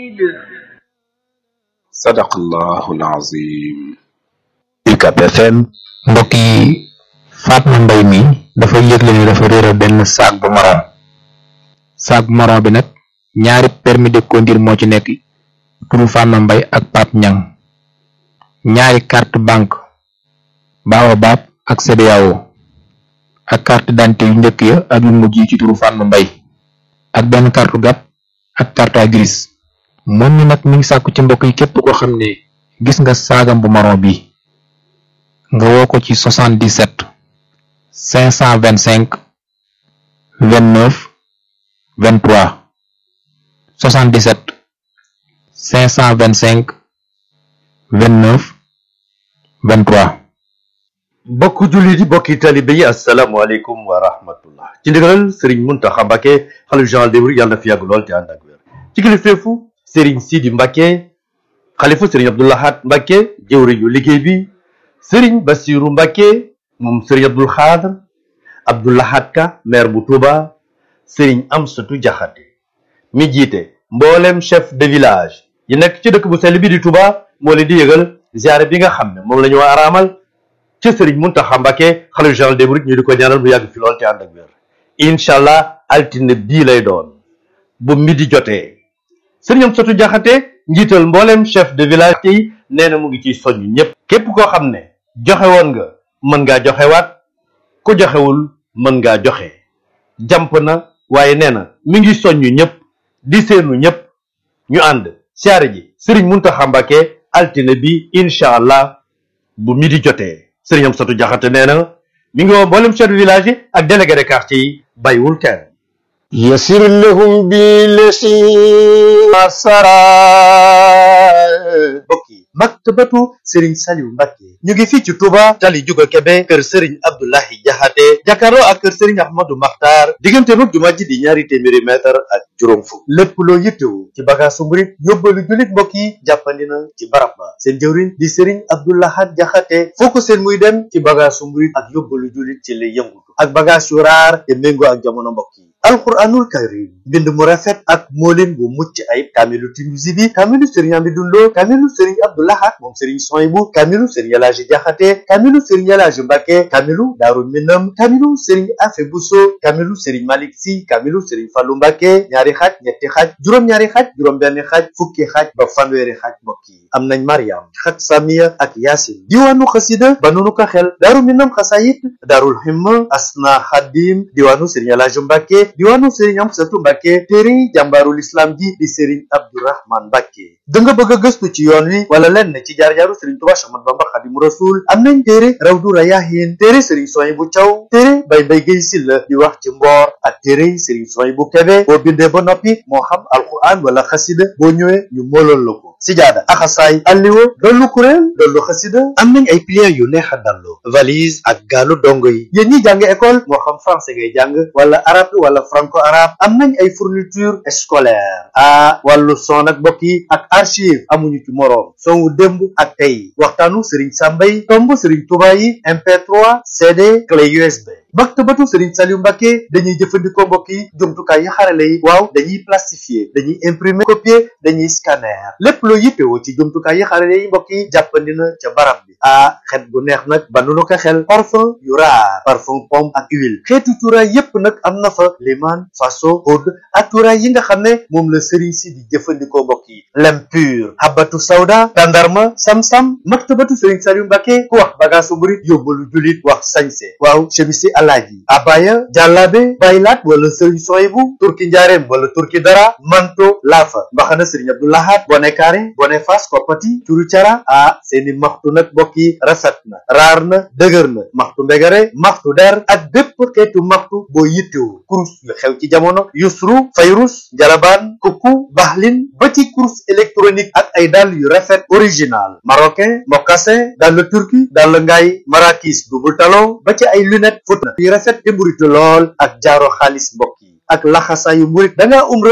sadaqallahu alazim UCAB FM mbokk yi Fatma Mbay mi dafa yëgle ni dafa réeral benn saak bu maroon saak bu maroon bi nag ñaari permis de conduire moo ci nekk turu Fatma Mbay ak Pape Ñang ñaari carte banque Baobab ak CBAO ak carte d'identité yu njëkk ya ak yu mujj yi ci turu Fatma Mbay ak benn carte gab ak carte grise moom mi nag mi ngi sàkku ci mbokk yi képp koo xam ne gis nga saagam bu maron bi nga woo ko ci 77 525 29 23 77 525 29 23 bokku jullit yi bokki talibe yi asalaamaaleykum wa rahmatullah ci ndigalal sëriñ Muntaxa Mbàkke xalif général des mourides yàlla na fi yàgg lool te ànd ak wér ci kilifteefu sëriñ Sidi Mbàkke xalifa sëriñ Abdou Lahad Mbàkke jëwriñu liggéey bi sëriñ Basiru Mbàkke moom sëriñ Abdul Xaadr Abdou Lahad Ka maire bu Touba sëriñ Amsatu Jaxate mi jiite mboolem chef de village yi nekk ci dëkk bu sell bi di Touba moo leen di yëgal ziare bi nga xam ne moom la ñu war a araamal ci sëriñ Muntaxa Mbàkke xalifa général des mourides ñu di ko ñaanal bu yàgg fi lool te ànd ak wér incha allah altine bii lay doon bu midi jotee sëriñ Amsatu Jaxate njiital mboolem chef de village yi nee na mu ngi ciy soññ ñépp képp koo xam ne joxe woon nga mën ngaa joxewaat ku joxewul mën ngaa joxe jàmp na waaye nee na mi ngi soññ ñépp di seenu ñépp ñu ànd siyaare ji sëriñ Muntaxa Mbàkke altine bi incha allah bu midi jotee sëriñ Amsatu Jaxate nee na mi ngi woo mboolem chef de village yi ak délégué de quartier yi bàyyiwul kenn يسر لهم بالذي أسرى mbokk yi maktabatu Serigne Saliou Mbacke ñu ngi fii ci Touba tali Juga Kebe kër Serigne Abdoulahi Jaxate jàkkaarloo ak kër Serigne Ahmadou Makhtar diggante mag jumaa ji di ñaari téeméeri mètre ak juróom fukk lépp loo yittewu ci bagaasu murit yóbbalu jullit mbokk yi jàppandi na ci barab ba seen jëwriñ di Serigne Abdoulahat Jaxate foo ko seen muy dem ci bagaasu murit ak yóbbalu jullit ci lay yëngutu ak bagaas yu raar te méngoo ak jamono mbokk yi alquranul karim mbind mu rafet ak moolin bu mucc ayib kaamilu Tinuusi bi kaamilu Serigne Amidou Lo kaamilu Serigne Abdou Lahad moom Serigne Soyibu kaamilu Serigne Elaaji Jaxate kaamilu Serigne Elaaji Mbàkke kaamilu Daaru Minam kaamilu Serigne Afe Buso kaamilu Serigne Malik Si kaamilu Serigne Fallu Mbàkke ñaari xaaj ñetti xaaj juróom-ñaari xaaj juróom-benn xaaj fukki xaaj ba fanweeri xaaj mbokk yi am nañ Mariam xaj Samiya ak Yaasin diwaanu xasida ba nunu ko xel Daaru Minam xasayit Daarul Himma Asna Xadim diwaanu Serigne Elaaji Mbàkke diwaanu Serigne Amsatu Mbàkke téere jàmbaarul islam ji di Serigne Abdourahman Mbàkke da nga bëgg a gëstu ci yoon wi wala lenn ci jaar-jaaru Serigne Touba Cheikh Ahmadou Bamba Xadimu Rasul am nañ téere Rawdu Rayaahin téere Serigne Soy bu Caw téere Bay Bay Gay Silla di wax ci mboor ak téere Serigne Soy bu Kebe boo bindee ba noppi moo xam alquran wala xasida boo ñëwee ñu moolool la ko sijaada axasaay alliwo dollu kuréel dollu xasida am nañ ay pliants yu neex a dallu valise ak gaalu dongo yi yéen ñi jàng école moo xam français ngay jàng wala arabe wala franco arabe am nañ ay fourniture scolaire a wàllu son ak mbokk yi ak archive amuñu ci moroom son wu démb ak tey waxtaanu Serigne Sambay tomb Serigne Touba yi MP3 CD clé USB maktabatu Serigne Saliou Mbacke dañuy jëfandikoo mbokk yi jumtukaay yi xarale yi waaw dañuy plastifier dañuy imprimer copier dañuy scanner lépp loo yittewoo ci jumtukaay yi xarale yi mbokk yi jàppandi na ca barab bi ah xet gu neex nag ba nu ko xel parfum yu raar parfum pomme ak huile xeetu cuuraay yépp nag am na fa liman faso oud ak cuuraay yi nga xam ne moom la Serigne si di jëfandikoo mbokk yi lem pur habatu sawda tandarma sam-sam maktabatu Serigne Saliou Mbacke ku wax bagaasu murit yóbbalu julit wax sañse waaw chemisi alaaji abaya jàllaabe baylaat wala Serigne Soyibu turki njaareem wala turki dara manto laafa mbaxana Serigne Abdou Lahad bone kaare bone fas koppati curu cara ah seeni maxtu nag mbokk yi rafet na raar na dëgër na maxtu mbegare maxtu der ak bépp xeetu maxtu boo yittewu kurus yu xew ci jamono yusru fayrus jalabaan kukku baxlin ba ci kurus électronique ak ay dàll yu rafet original marocain mocassin dàll turki dàll ngaay marakis double talon ba ci ay lunette fóot na yu rafet te mburitu lool ak jaaro xaalis mbokk yi ak laxasaayu murit da ngaa umra